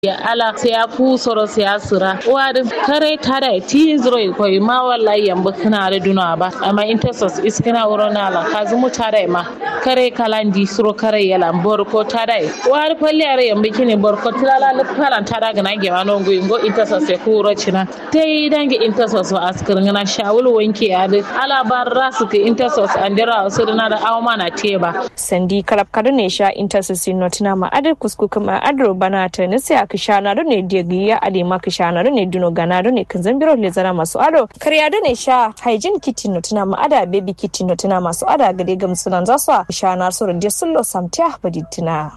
ya ala sai ya fu soro sai ya sira wadi kare tada ti zro ko ma wallahi yamba kana da duna ba amma intersos iskina urona la kazumu tada ma kare kalandi suro kare yala bor ko tada wadi falli are yamba kini bor ko tilala le palan tada gana ge ma no ngo ngo intersos e ku ro china tai dange intersos wa askar ngana shawul wanke ya da ala barra su ke intersos andira su na da awma na teba sandi karab kadu ne sha intersos notina ma adar kusku kuma adro bana ta nisi a kishana ne digiya ade ma kishana ne duno gana ne kan zambiro le zara masu ado kariya da ne sha hygiene kit notina ma ada baby kit notina masu ada gade gamsunan zasu a kishana su rinde sullo samtiya baditina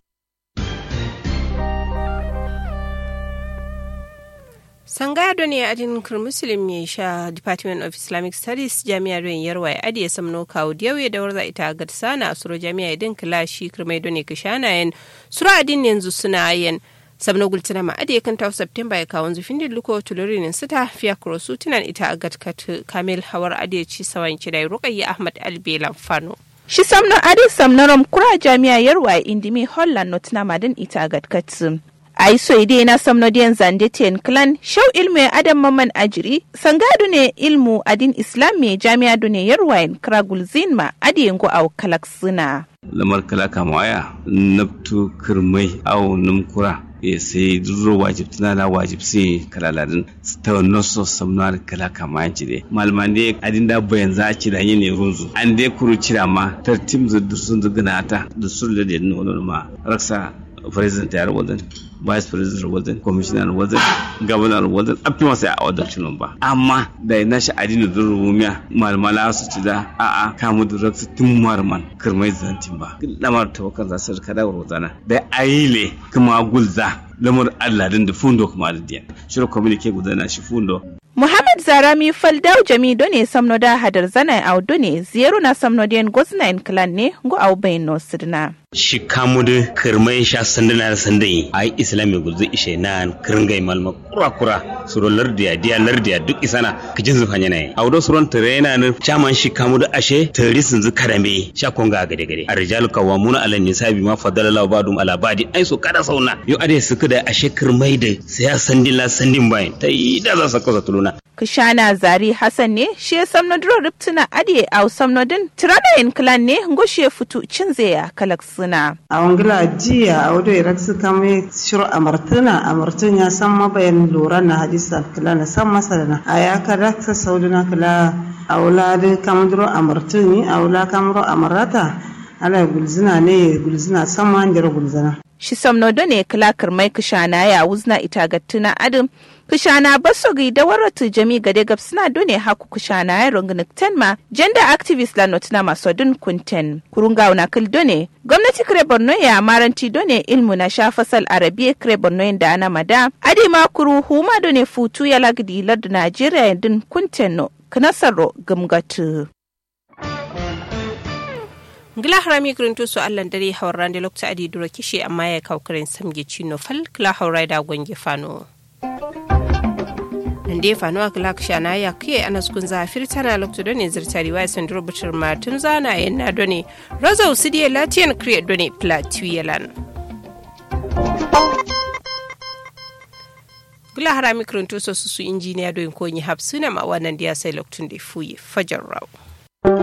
sangado ne adin muslim ya sha department of islamic studies jami'ar don yarwa ya adiye samno kawo diyawe da warza ita ga sana a suro jami'a idin kilashi kirmai don ne kishana yan suro adin yanzu suna yan sabno gultina ma adiye kan tawo september ya kawo zufin da luko tulurinin sita fiya kurosu tunan ita a gatkat kamil hawar adiye ci sawan kidai rukayya ahmad albelan fano Shi samno adi samnarom kura jami'a yarwa indimi holland notina madin ita a gatkat ai so ide na samno diyan zande ten clan shau ilmu adam maman ajiri sangadu ne ilmu adin islam me jami'a dune yarwain kragul zinma adi yango au kalaksuna lamar kala kamaya nabtu kirmai au numkura ya sai duro wajib tana da wajib sai kalaladin ta noso samnar kala kama jire malman ne adin da bayan za ci da yin runzu an dai kuru cira ma tartim da sun zugana ta da sun da nono ma raksa president ya wajen vice president wajen commissioner wajen governor wajen afi masa a wadacin ba amma da na shi adini da rumiya malmala su ci da a'a kamu da raksu tun marman kirmai zantin ba lamar tawakan za su rika da rozana da ayile kuma gulza lamar allah din da fundo kuma da diyan shirin communique gudana shi fundo Muhammad Zarami Faldau Jami done samno da hadar zanai au done ziyaro na samno den gosna en clan ne go au bayin no sidna. shi kamudu kirmai sha sandana da sandai a yi islami gulzu ishe na kirngai malma kura kura suro lardiya diya lardiya duk isana kijin zufa yana yi a wudo suron tare yana nan chaman shi kamudu ashe tari sun zu karame sha konga gade gade a rijalu kawamuna ala nisabi ma fadala la badum ala badi ai so kada sauna yo ade suka da ashe kirmai da sai ya sandin la sandin bayan ta yi da za su kasa tuluna Kishana Zari Hassan ne shi ya samno duro riptuna adiye au samno din tirana en clan ne ngoshe futu cinzeya kalaksuna. a wangila jiya a wado irak su kame shiru amartuna amartun ya san mabayan lura na hadisa kila na san masa na a ya kada ta sauduna kila a wula da kamduro amartun a wula kamduro amarata ala gulzina ne gulzina san ma ndira gulzina Shi samno done kilakar mai kishana ya wuzna ita gattuna adam kishana baso gi da waratu jami gade gab suna done haku kishana ya rungunik tenma gender activist la notina maso dun kunten kurunga una kil done gwamnati kire borno ya maranti done ilmu na sha fasal arabiya kire borno da ana mada adi ma kuru huma done futu ya lagdi lardu najeriya dun kunten no knasaro gumgatu ngila harami kirinto su allan dare hawran da lokta adi dura kishe amma ya kawo kirin samge cino fal kila haurai da gwange fano nde fano a kila shana ya kiye ana sukun zafir tana lokta done zirtari wa san duro butur matun zana yin na done raza usidiye latiyan kriya done platuyelan gula harami kirinto su su injiniya doyin konyi hapsuna ma wannan da ya sai loktun da fuye fajar rawa